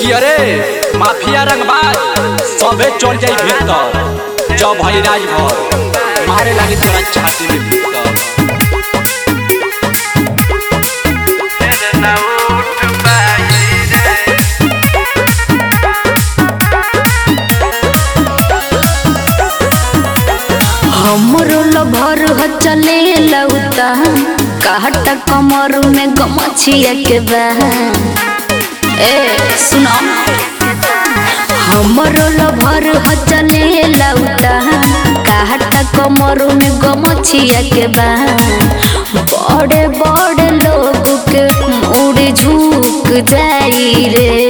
कि अरे माफिया रंगबाज सबे चल जाई भीतर जब हई राजभर मारे लागी तोरा छाती में भीतर हमरो लभर ह चले लौता काट कमर में गमछिया के बा ए सुनो हमरो लभर ह चले लौता काट कमर में गमछिया के बा बड़े बड़े लोग के मुड़ झुक जाई रे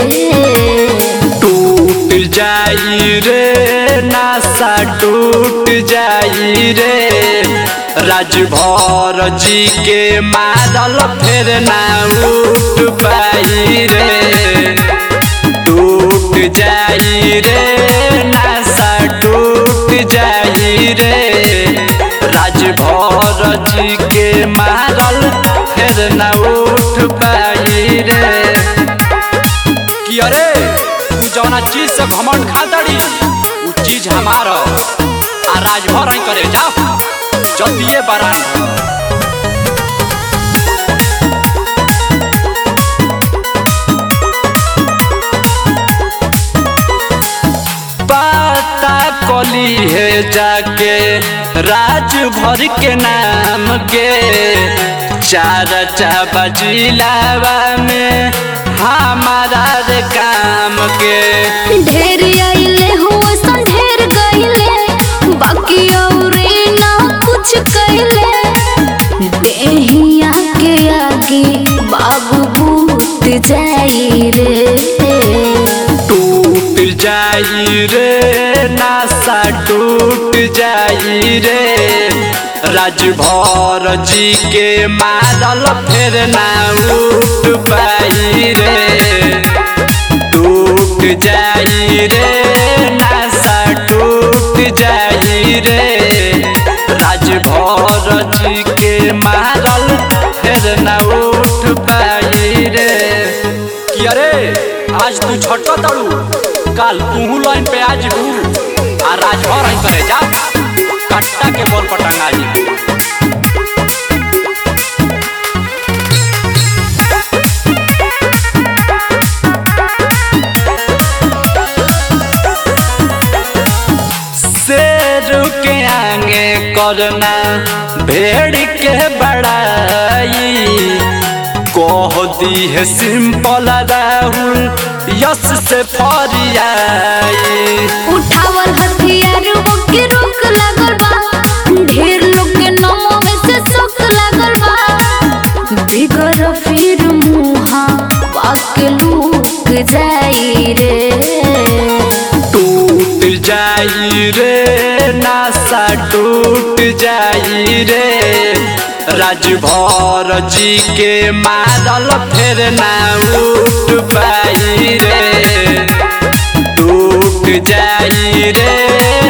टूट जाई रे नासा टूट जाई रे राजभर जी के मारल फिर ना उठ पाई रे टूट जाई रे नासा टूट जाई रे राजभर जी के मारल फिर ना उठ पाई रे कि अरे तू जौना चीज से घमंड खातड़ी उ चीज हमार ह। आ राजभर ही करे जा जतिये बरान पता कली है जाके राजभर के नाम के चार चाबा जिलावा में हमारा रे काम के ढेर आइले हुआ सन ढेर गइले बाकी औरे ना कुछ कइले देहिया के आगे बाबू भूत जाई रे टूट जाई रे नासा टूट जाई रे राजभर जी के मारल फिर ना उठ पाई रे टूट जाई रे नासा टूट जाई रे राजभर जी के मारल फिर ना उठ पाई रे कि अरे आज तू छटक तड़ू काल तू लाइन पे आज हूँ आ राजभर ही करे जा कट्टा के बोल पटांगा जी शेर के आगे करना भेड़ के बड़ाई कह दी है सिंपल राहुल यस से फरियाई उठावल हथियार वो के रोक लागल बा ढेर लोग के नमो में से सोक लागल बा बिगर फिर मुहा बाक लूक जाई रे टूट जाई रे नासा टूट जाई रे राजभर जी के मारल फिर ना उठ पाई रे टूट जाई रे